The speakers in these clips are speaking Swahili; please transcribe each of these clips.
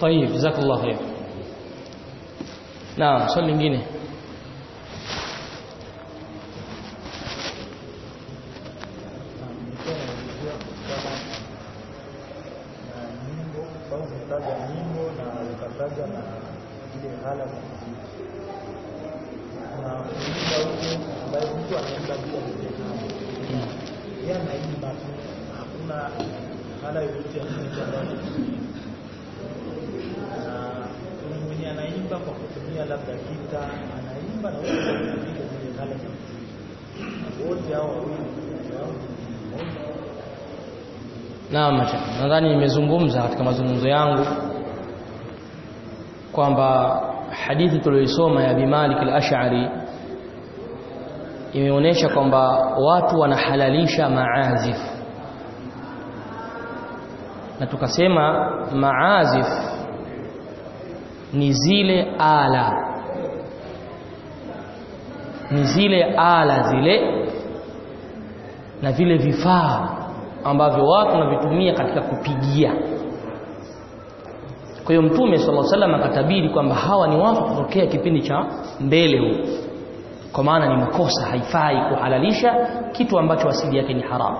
طيب جزاك الله خير نعم swali lingine ukataja nyimbo na ukataja na ile hala za muziki na kuimba huko ambaye mtu anaimba bila kujenama yeye anaimba tu hakuna hala yoyote ya muziki ambayo na kuna mwenye anaimba kwa kutumia labda gita anaimba na wote wanapiga zile hala za muziki wote hao wawili yao ni moja Naam, mashaka. Nadhani nimezungumza katika mazungumzo yangu kwamba hadithi tuliyoisoma ya Abi Malik al-Ash'ari imeonyesha kwamba watu wanahalalisha maazif na tukasema maazif ni zile ala ni zile ala zile na vile vifaa ambavyo watu wanavitumia katika kupigia kwa hiyo mtume sallallahu alaihi wasallam akatabiri kwamba hawa ni watu kutokea kipindi cha mbele huu kwa maana ni makosa haifai kuhalalisha kitu ambacho asili yake ni haramu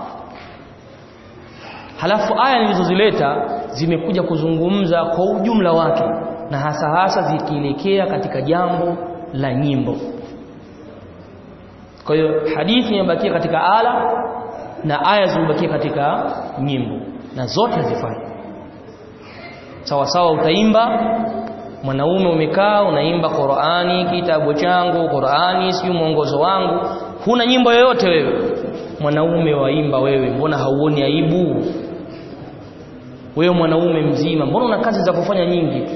halafu aya nilizozileta zimekuja kuzungumza kwa ujumla wake na hasa hasa zikielekea katika jambo la nyimbo kwa hiyo hadithi imebakia katika ala na aya zimebakia katika nyimbo na zote hazifai sawa sawa utaimba mwanaume umekaa unaimba Qur'ani kitabu changu Qur'ani si mwongozo wangu huna nyimbo yoyote wewe mwanaume waimba wewe mbona hauoni aibu wewe mwanaume mzima mbona una kazi za kufanya nyingi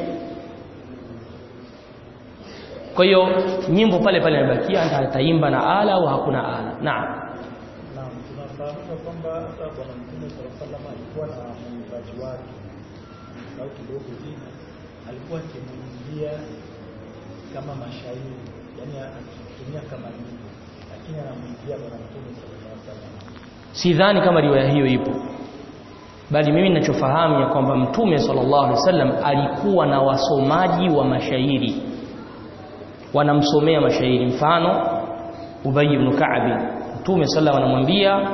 kwa hiyo nyimbo pale pale inabakia ataimba na ala au hakuna ala naam Naam, tunafahamika kwamba hata Bwana Mtume sallallahu alaihi wasallam alikuwa na mwimbaji wake au kidogo jina, alikuwa akimwimbia kama mashairi, yani akitumia kama nyimbo, lakini anamwimbia Bwana Mtume sallallahu alaihi wasallam. sidhani kama riwaya hiyo ipo bali mimi ninachofahamu ya kwamba mtume sallallahu alaihi wasallam alikuwa na wasomaji wa mashairi wanamsomea mashairi mfano Ubay ibn Ka'b mtume sallallahu anamwambia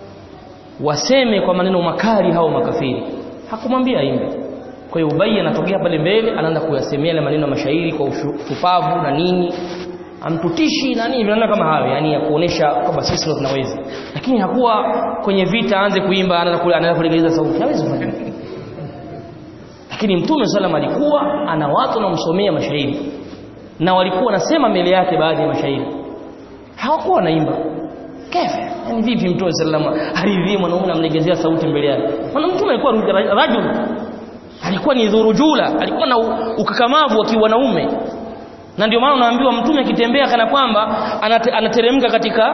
waseme kwa maneno makali hao makafiri hakumwambia aimbe kwa hiyo Ubay anatokea pale mbele anaanza kuyasemea yale maneno ya mashairi kwa ushupavu na nini amtutishi na nini vinaona kama hayo yani ya kuonesha kwamba sisi ndio tunaweza lakini hakuwa kwenye vita aanze kuimba anaanza kule anaanza kulegeza sauti hawezi kufanya lakini mtume sallam alikuwa ana watu wanamsomea mashairi na walikuwa wanasema mbele yake baadhi ya mashairi hawakuwa wanaimba kefe yani vipi mtume sallam aridhie mwanaume anamlegezea sauti mbele yake maana mtume alikuwa rajul alikuwa ni dhurujula alikuwa na ukakamavu wa kiwanaume na ndio maana unaambiwa mtume akitembea kana kwamba anate, anateremka katika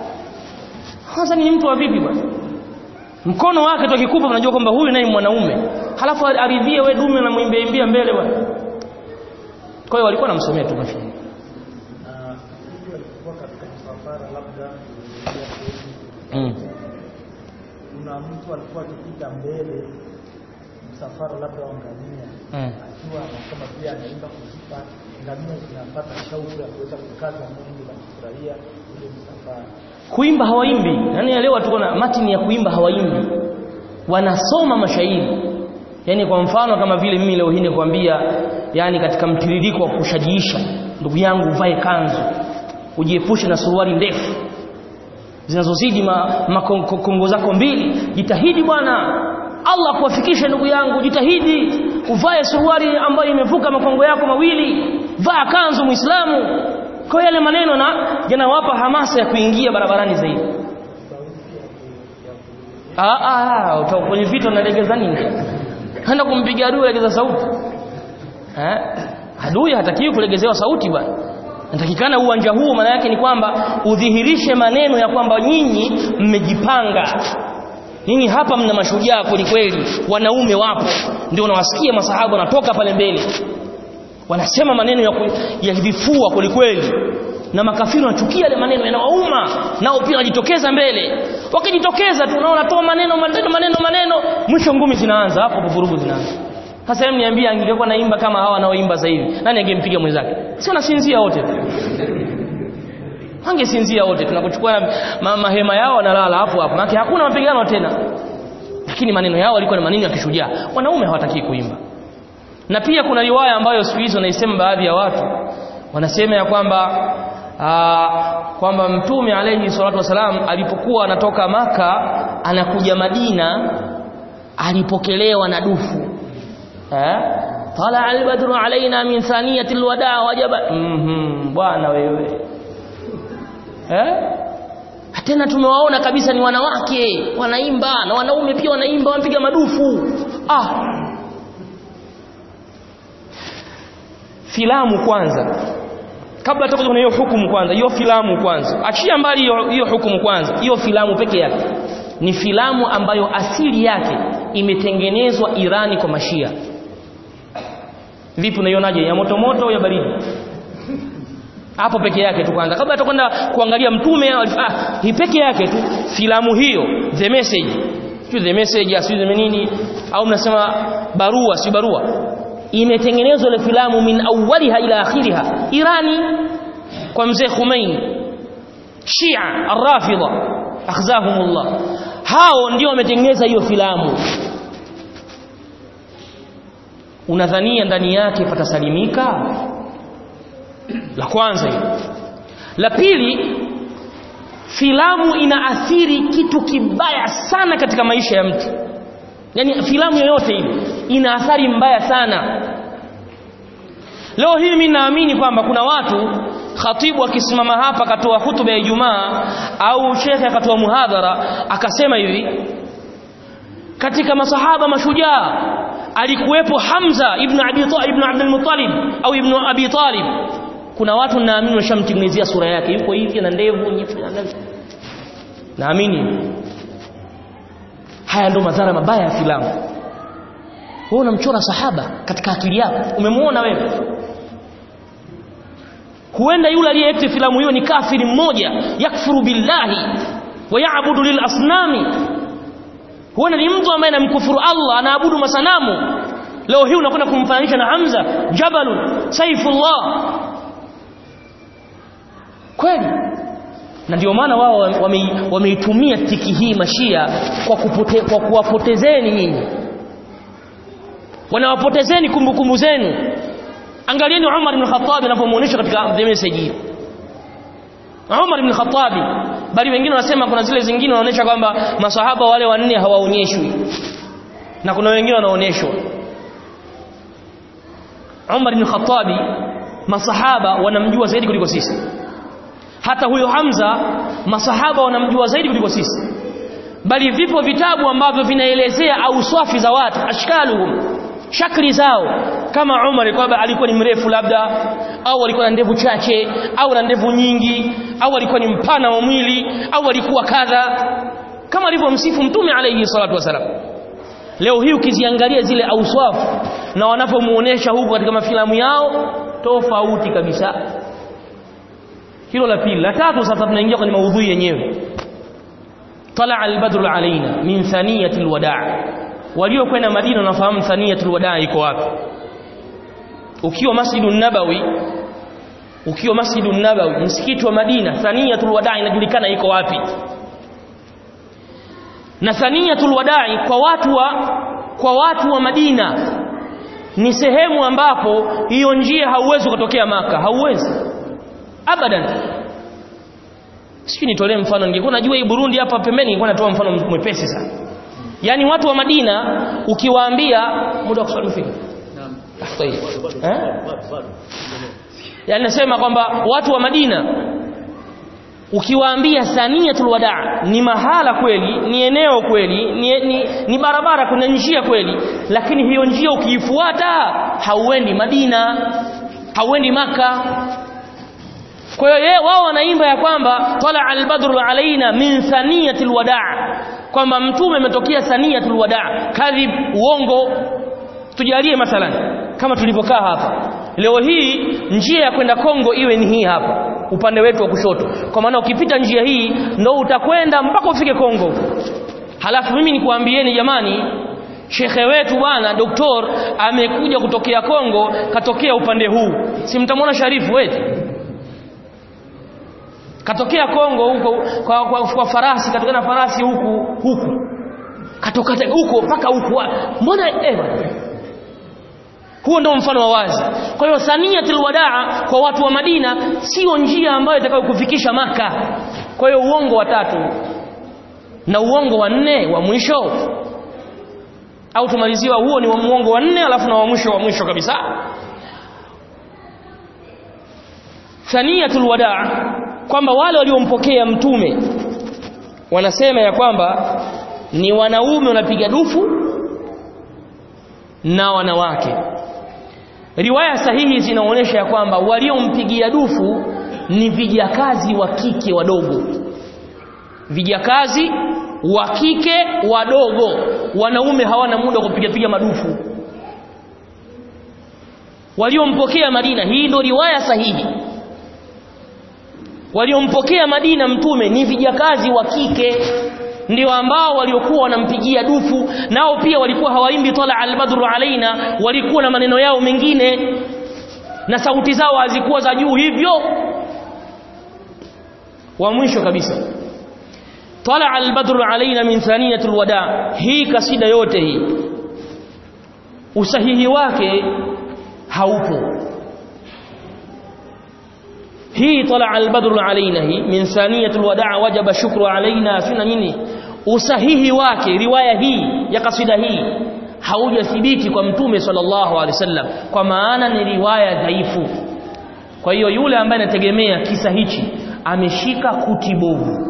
hasa ni mtu wa vipi bwana mkono wake tu akikupa unajua kwamba huyu naye mwanaume halafu aridhie we dume na muimbeimbia mbele bwana kwa hiyo walikuwa namsomea tu mashairi Na hivi walikuwa katika msafara labda mm. kuna mtu alikuwa akipita mbele msafara labda wa ngamia mm. akiwa anasema pia anaimba kuzipa ngamia zinapata shauku ya kuweza kukaza mwendo na kufurahia ule msafara. kuimba hawaimbi yani leo tuko na matini ya kuimba hawaimbi wanasoma mashairi yani kwa mfano kama vile mimi leo hii nikwambia yani katika mtiririko wa kushajiisha ndugu yangu uvae kanzu ujiepushe na suruali ndefu zinazozidi makongo ma zako mbili jitahidi bwana Allah kuwafikisha ndugu yangu jitahidi uvae suruali ambayo imevuka makongo yako mawili vaa kanzu muislamu kwa yale maneno na yanawapa hamasa ya kuingia barabarani zaidi ah ah kwenye vita unalegeza nini hana kumpiga adui legeza sauti eh adui hatakiwi kulegezewa sauti bwana natakikana uwanja huu maana yake ni kwamba udhihirishe maneno ya kwamba nyinyi mmejipanga nyinyi hapa mna mashujaa kweli kweli wanaume wapo ndio unawasikia masahaba wanatoka pale mbele wanasema maneno ya, ya vifua kweli kweli na makafiri wanachukia yale maneno yanawauma nao pia wanajitokeza mbele wakijitokeza tu unaona toa maneno maneno maneno maneno mwisho ngumi zinaanza hapo hapo vurugu zinaanza sasa hebu niambie angekuwa naimba kama hawa wanaoimba sasa hivi nani angempiga mwenzake si wanasinzia wote wangesinzia wote tunakuchukua ma, mahema yao wanalala hapo hapo maana hakuna mapigano tena lakini maneno yao yalikuwa ni maneno ya kishujaa wanaume hawataki kuimba na pia kuna riwaya ambayo siku hizo naisema baadhi ya watu wanasema ya kwamba aa, kwamba mtume alayhi salatu wasalam alipokuwa anatoka maka anakuja Madina alipokelewa na dufu eh tala albadru alaina min thaniyati alwada wajaba mhm bwana wewe eh tena tumewaona kabisa ni wanawake wanaimba na wanaume pia wanaimba wanapiga madufu ah filamu kwanza kabla hata kwenye hiyo hukumu kwanza hiyo filamu kwanza achia mbali hiyo hiyo hukumu kwanza hiyo filamu peke yake ni filamu ambayo asili yake imetengenezwa Irani kwa mashia vipi unaionaje ya moto moto au ya baridi hapo peke yake tu kwanza kabla atakwenda kuangalia mtume ah hii peke yake tu filamu hiyo the message sio the message sio the nini au mnasema barua si barua imetengenezwa ile filamu min awwaliha ila akhiriha Irani kwa mzee Khomeini Shia Ar-Rafidha akhzahumullah hao ndio wametengeneza hiyo filamu unadhania ndani yake patasalimika la kwanza hilo la pili filamu inaathiri kitu kibaya sana katika maisha ya mtu yani filamu yoyote ile ina athari mbaya sana leo hii mimi naamini kwamba kuna watu khatibu akisimama hapa akatoa hutuba ya Ijumaa au shekhe akatoa muhadhara akasema hivi katika masahaba mashujaa alikuwepo Hamza ibn Abi Talib ibn Abdul Muttalib au ibn Abi Talib kuna watu naamini washamtengenezea sura yake yuko hivi na ndevu naamini haya ndo madhara mabaya ya filamu wewe unamchora sahaba katika akili yako umemuona wewe huenda yule aliyeact filamu hiyo ni kafiri mmoja yakfuru billahi wa yaabudu lil asnami huenda ni mtu ambaye anamkufuru Allah anaabudu masanamu leo hii unakwenda kumfananisha na Hamza Jabalun Saifullah kweli na ndio maana wao wameitumia wame tiki hii mashia kwa, kupote, kwa kuwapotezeni nyinyi wanawapotezeni kumbukumbu zenu angalieni Umar ibn Khattab anapomuonesha katika the message hiyo Umar ibn Khattab bali wengine wanasema kuna zile zingine wanaonyesha kwamba masahaba wale wanne hawaonyeshwi na kuna wengine wanaonyeshwa Umar ibn Khattab masahaba wanamjua zaidi kuliko sisi hata huyo Hamza masahaba wanamjua zaidi kuliko sisi bali vipo vitabu ambavyo vinaelezea auswafi za watu ashkaluhum shakli zao kama Umar kwamba alikuwa ni mrefu labda au alikuwa na ndevu chache au na ndevu nyingi au alikuwa ni mpana wa mwili au alikuwa kadha kama alivyomsifu mtume alayhi salatu wasalam leo hii ukiziangalia zile auswafu na wanapomuonesha huko katika mafilamu yao tofauti kabisa hilo la pili la tatu sasa tunaingia kwenye maudhui yenyewe طلع البدر علينا من ثنية الوداع waliokwenda Madina wanafahamu thaniyatul wadaa iko wapi ukiwa Masjidun Nabawi ukiwa Masjidun Nabawi msikiti wa Madina thaniyatul wadaa inajulikana iko wapi na thaniyatul wadaa kwa watu wa kwa watu wa Madina ni sehemu ambapo hiyo njia hauwezi kutokea maka hauwezi abadan sijui nitolee mfano ningekuwa najua hii Burundi hapa pembeni ningekuwa natoa mfano mwepesi sana yani watu wa Madina ukiwaambia muda wa kuswali ufike naam eh yani nasema kwamba watu wa Madina ukiwaambia Saniyatul Wadaa ni mahala kweli ni eneo kweli ni, ni, ni barabara kuna njia kweli lakini hiyo njia ukiifuata hauendi Madina hauendi maka kwa hiyo yeye wao wanaimba ya kwamba tala albadru alaina min thaniyatil wadaa kwamba mtume ametokea thaniyatul wadaa kadhib uongo tujalie mathalan kama tulivyokaa hapa leo hii njia ya kwenda Kongo iwe ni hii hapa upande wetu wa kushoto kwa maana ukipita njia hii ndo utakwenda mpaka ufike Kongo halafu mimi nikuambieni jamani shekhe wetu bwana doktor amekuja kutokea Kongo katokea upande huu si mtamwona Sharifu wetu katokea Kongo huko kwa, kwa, kwa farasi katokea na farasi huku huku katoka huko mpaka huku mbona eh huo ndio mfano wa wazi kwa hiyo thaniyatul wadaa kwa watu wa Madina sio njia ambayo itakayokufikisha maka kwa hiyo uongo wa tatu na uongo wa nne wa mwisho au tumaliziwa huo ni wa muongo wa nne alafu na wa mwisho wa mwisho kabisa thaniyatul wadaa kwamba wale waliompokea mtume wanasema ya kwamba ni wanaume wanapiga dufu na wanawake riwaya sahihi zinaonyesha ya kwamba waliompigia dufu ni vijakazi wa kike wadogo vijakazi wa kike wadogo wanaume hawana muda wa kupiga piga madufu waliompokea Madina hii ndio riwaya sahihi waliompokea Madina mtume ni vijakazi wa kike ndio ambao waliokuwa wanampigia dufu nao pia walikuwa hawaimbi tala albadru alaina walikuwa na maneno yao mengine na sauti zao hazikuwa za juu hivyo wa mwisho kabisa tala albadru alaina min thaniyatul wada hii kasida yote hii usahihi wake haupo hii tala albadru alaina hii min thaniyatul wada wajaba shukru alaina sina nini usahihi wake riwaya hii ya kasida hii haujathibiti kwa mtume sallallahu alaihi wasallam kwa maana ni riwaya dhaifu kwa hiyo yule ambaye anategemea kisa hichi ameshika kuti bovu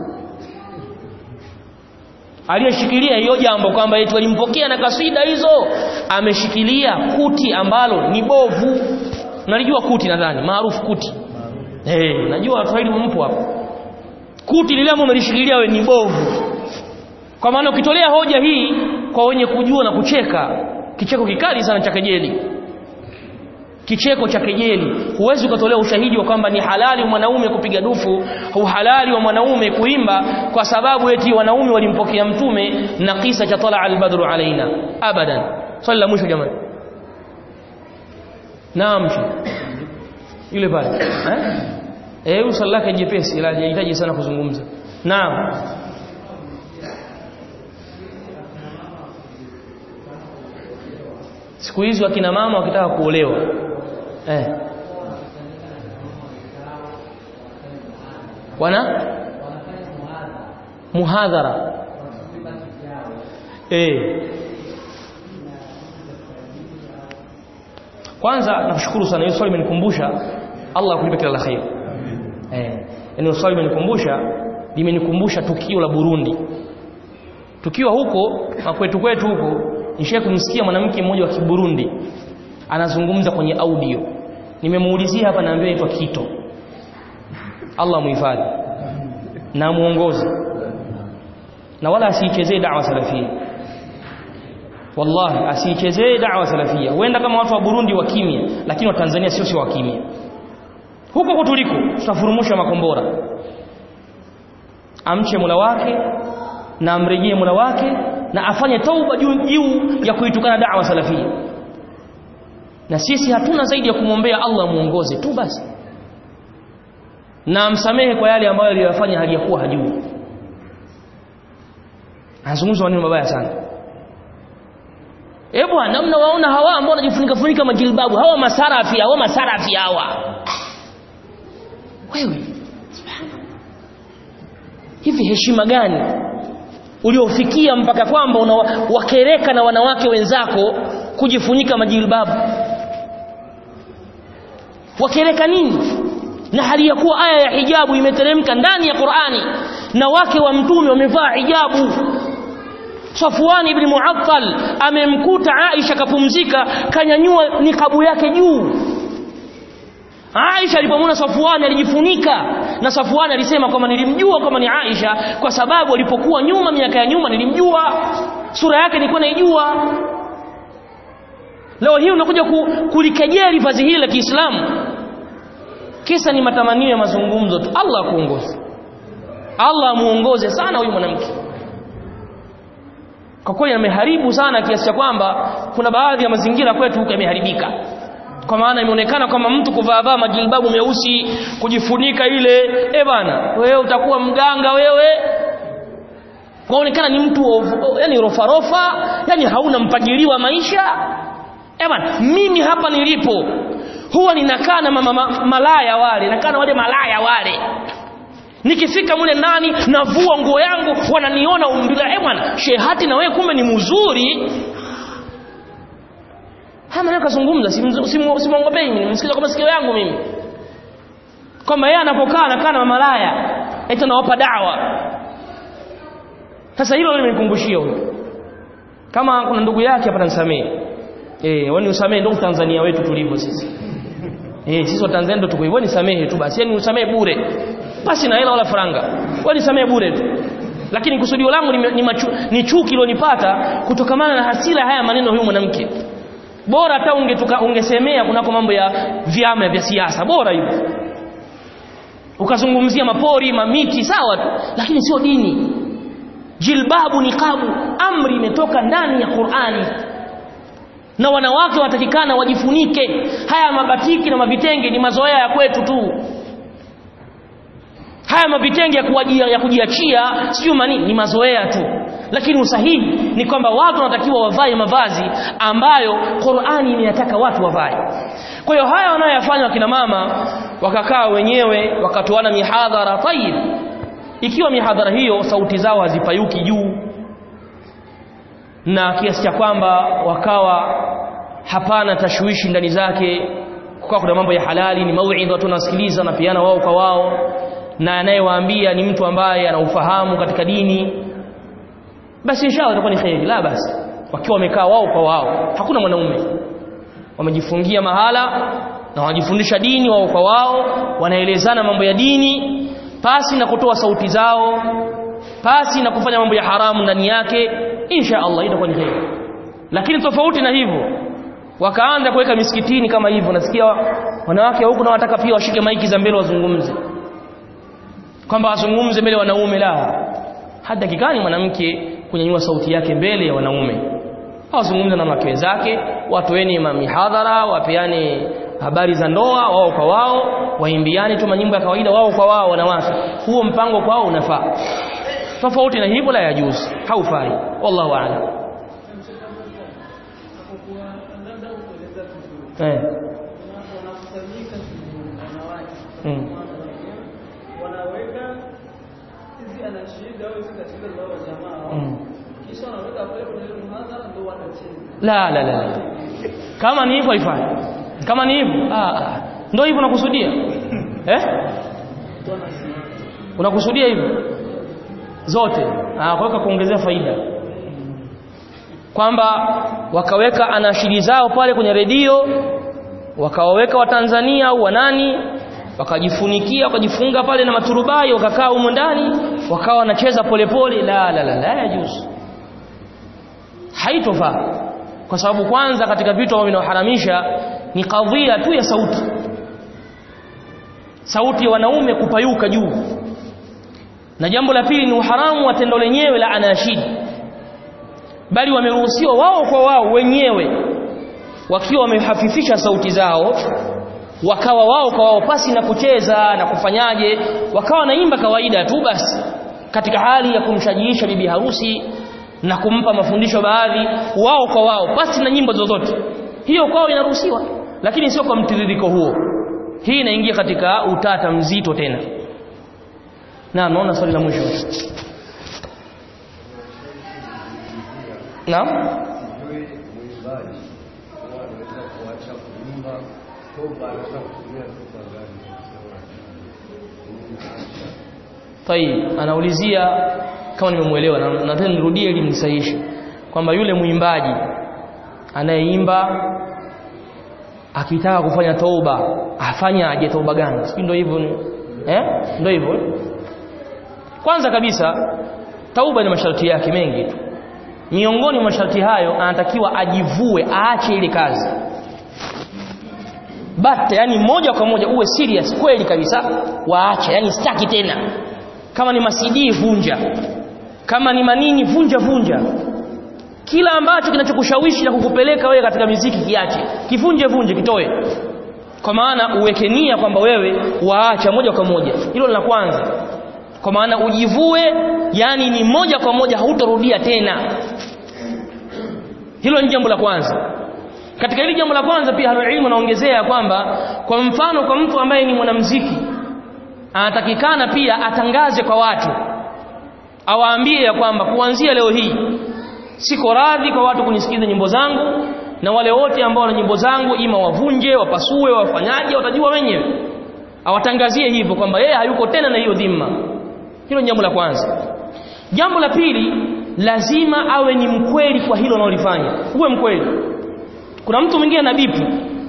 aliyeshikilia hiyo jambo kwamba eti walimpokea na kasida hizo ameshikilia kuti ambalo ni bovu nalijua kuti nadhani maarufu kuti eh hey, najua Waswahili mpo hapo kuti lile ambalo umelishikilia wewe ni bovu kwa maana ukitolea hoja hii kwa wenye kujua na kucheka kicheko kikali sana cha kejeli kicheko cha kejeli huwezi ukatolea ushahidi wa kwamba ni halali wa mwanaume kupiga dufu uhalali wa mwanaume kuimba kwa sababu eti wanaume walimpokea mtume na kisa cha tala albadru alaina abadan swali la mwisho jamani naam yule pale eh eh swali lake jepesi ila hajahitaji sana kuzungumza naam siku hizi wakina mama wakitaka kuolewa eh wana muhadhara eh kwanza nakushukuru sana hiyo swali imenikumbusha Allah akulipe kila la khair eh yani swali imenikumbusha limenikumbusha tukio la Burundi tukiwa huko na kwetu kwetu huko nishaye kumsikia mwanamke mmoja wa Kiburundi anazungumza kwenye audio nimemuulizia hapa naambiwa aitwa Kito Allah muhifadhi na muongoze na wala asiichezee da'wa salafia wallahi asiichezee da'wa salafia huenda kama watu wa Burundi wa kimya lakini wa Tanzania sio sio wa kimya huko kutuliko tutafurumusha makombora amche mula wake na amrejee mula wake na afanye tauba juu juu ya kuitukana da'wa salafia na sisi hatuna zaidi ya kumwombea Allah muongoze tu basi na amsamehe kwa yale ambayo aliyofanya hali ya kuwa hajui anazungumza maneno mabaya sana eh bwana mnawaona hawa ambao wanajifunika funika majilbabu hawa masarafi hawa masarafi hawa wewe hivi heshima gani uliofikia mpaka kwamba unawakereka na wanawake wenzako kujifunika majilbabu wakereka nini na hali ya kuwa aya ya hijabu imeteremka ndani ya Qur'ani na wake wa mtume wamevaa hijabu Safwan ibn Mu'attal amemkuta Aisha kapumzika kanyanyua nikabu yake juu Aisha alipomwona Safwan alijifunika na Safwan alisema kwamba nilimjua kama ni Aisha kwa sababu alipokuwa nyuma miaka ya nyuma nilimjua sura yake nilikuwa naijua leo hii unakuja ku, kulikejeli vazi hili la Kiislamu kisa ni matamanio ya mazungumzo tu Allah kuongoze Allah muongoze sana huyu mwanamke kwa kweli yameharibu sana kiasi cha kwamba kuna baadhi ya mazingira kwetu huko yameharibika kwa maana imeonekana kwamba mtu kuvaavaa majilbabu meusi kujifunika ile eh bana wewe utakuwa mganga wewe kwaonekana ni mtu yani rofarofa yani hauna mpangilio wa maisha eh bana mimi hapa nilipo huwa ninakaa na mama, ma, malaya wale nakaa na wale malaya wale nikifika mule ndani navua nguo yangu wananiona umbila eh bwana shehati na wewe kumbe ni mzuri haya maneno kazungumza simwongopei mimi nimesikiza kwa masikio yangu mimi kwamba yeye anapokaa anakaa na malaya eti anawapa dawa sasa hilo limekumbushia huyo kama kuna ndugu yake hapa nisamee eh wani usamee ndio Tanzania wetu tulivyo sisi eh sisi wa Tanzania ndio tuko hivyo nisamehe tu basi yani usamee bure basi na hela wala faranga wewe nisamee bure tu lakini kusudio langu ni, ni, machu, ni chuki ilionipata kutokamana na hasira haya maneno huyu mwanamke bora hata ungetuka ungesemea kunako mambo ya vyama vya siasa bora hivyo ukazungumzia mapori mamiti sawa tu lakini sio dini jilbabu niqabu amri imetoka ndani ya Qur'ani na wanawake watakikana wajifunike haya mabatiki na mavitenge ni mazoea ya kwetu tu haya mavitenge ya, kuwajia, ya kujiachia sio mani ni mazoea tu lakini usahihi ni kwamba watu wanatakiwa wavae mavazi ambayo Qur'ani imeyataka watu wavae kwa hiyo haya wanayoyafanya wakina mama wakakaa wenyewe wakatoana mihadhara tayib ikiwa mihadhara hiyo sauti zao hazipayuki juu na kiasi cha kwamba wakawa hapana tashwishi ndani zake kukawa kuna mambo ya halali ni mauidha watu wanasikiliza na piana wao kwa wao na anayewaambia ni mtu ambaye ana ufahamu katika dini basi inshallah itakuwa ni khairi la basi wakiwa wamekaa wao kwa wao hakuna mwanaume wamejifungia mahala na wanajifundisha dini wao kwa wao wanaelezana mambo ya dini pasi na kutoa sauti zao pasi na kufanya mambo ya haramu ndani yake insha Allah itakuwa ni heri lakini tofauti na hivyo wakaanza kuweka misikitini kama hivyo nasikia wanawake huku na wataka pia washike maiki za mbele wazungumze kwamba wazungumze mbele wanaume la hata kikani mwanamke kunyanyua sauti yake mbele ya wanaume awazungumze na wake zake watoeni mihadhara wapeane habari za ndoa wao kwa wao waimbiane tu manyimbo ya kawaida wao kwa wao wanawake huo mpango kwao unafaa tofauti na hivyo la yajuzu haufai wallahu a'lam eh mm. wanaweka hizi anashida au hizi katika zao jamaa Mm. kisha wanaweka pale kwenye muhadhara ndio wanacheza la la la la kama ni hivyo haifai kama ni hivyo ah ah. ndio hivyo unakusudia eh unakusudia hivyo zote ah kwa kuongezea faida kwamba wakaweka anashiri zao pale kwenye redio wakawaweka watanzania au wanani wakajifunikia wakajifunga pale na maturubai wakakaa humo ndani wakawa wanacheza polepole la la la la yajuzu haitofaa kwa sababu kwanza katika vitu ambavyo vinaharamisha ni kadhia tu ya sauti sauti ya wanaume kupayuka juu na jambo la pili ni uharamu wa tendo lenyewe la anashidi bali wameruhusiwa wao kwa wao wenyewe wakiwa wamehafifisha sauti zao wakawa wao kwa wao pasi na kucheza na kufanyaje wakawa naimba kawaida tu basi katika hali ya kumshajiisha bibi harusi na kumpa mafundisho baadhi wao kwa wao pasi na nyimbo zozote hiyo kwao inaruhusiwa lakini sio kwa mtiririko huo hii inaingia katika utata mzito tena naam naona swali la mwisho naam Sijui mwimbaji huwa anaweza kuacha kuimba toba, anaweza kutumia toba gani? Tayib, anaulizia kama nimemuelewa na nadhani nirudie ili mnisahihishe kwamba yule mwimbaji anayeimba akitaka kufanya toba afanya aje toba gani? Sio ndio hivyo ni eh? Ndio hivyo. Kwanza kabisa tauba ni masharti yake mengi tu. Miongoni mwa masharti hayo anatakiwa ajivue, aache ile kazi. But yani moja kwa moja uwe serious kweli kabisa, waache, yani sitaki tena kama ni masidi vunja kama ni manini vunja vunja kila ambacho kinachokushawishi na kukupeleka wewe katika miziki kiache kivunje vunje kitoe kwa maana uweke nia kwamba wewe waacha moja kwa moja hilo la kwanza kwa maana ujivue yani ni moja kwa moja hautarudia tena hilo ni jambo la kwanza katika hili jambo la kwanza pia halilmu naongezea kwamba kwa mfano kwa mtu ambaye ni mwanamuziki anatakikana pia atangaze kwa watu awaambie ya kwamba kuanzia leo hii siko radhi kwa watu kunisikiza nyimbo zangu na wale wote ambao wana nyimbo zangu ima wavunje wapasue wafanyaje watajua wenyewe awatangazie hivyo kwamba yeye hayuko tena na hiyo dhima hilo ni jambo la kwanza jambo la pili lazima awe ni mkweli kwa hilo analolifanya uwe mkweli kuna mtu mwingine na bipu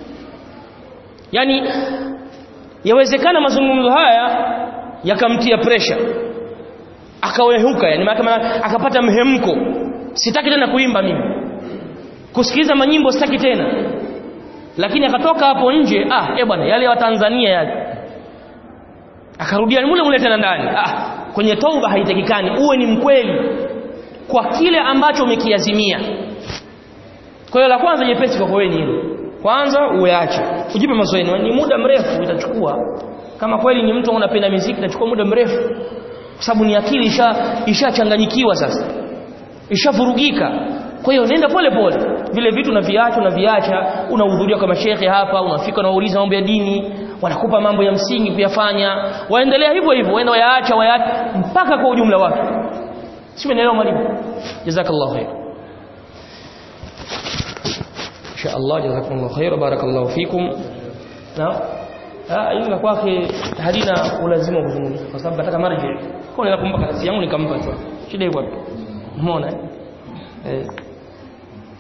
yani yawezekana mazungumzo haya yakamtia pressure akawehuka yani kama akapata mhemko sitaki tena kuimba mimi kusikiliza manyimbo sitaki tena lakini akatoka hapo nje ah eh bwana yale wa Tanzania yale akarudia mule mule tena ndani ah kwenye tauba haitakikani uwe ni mkweli kwa kile ambacho umekiazimia kwa hiyo la kwanza jepesi kwa wewe ni hilo kwanza uache ujipe mazoezi ni muda mrefu itachukua kama kweli ni mtu unapenda muziki itachukua muda mrefu kwa sababu ni akili isha ishachanganyikiwa sasa ishavurugika kwa hiyo nenda pole pole vile vitu unaviacha unaviacha unahudhuria kwa mashehe hapa unafika unauliza mambo ya dini wanakupa mambo ya msingi kuyafanya waendelea hivyo hivyo waenda wayaacha wayaacha mpaka kwa ujumla wake si umeelewa mwalimu jazakallahu khair insha Allah jazakumullahu khair barakallahu fikum na ah hili la kwake halina ulazima kuzungumza kwa sababu nataka marji kwa nini nakumpa kazi yangu nikampa tu shida iko wapi umeona eh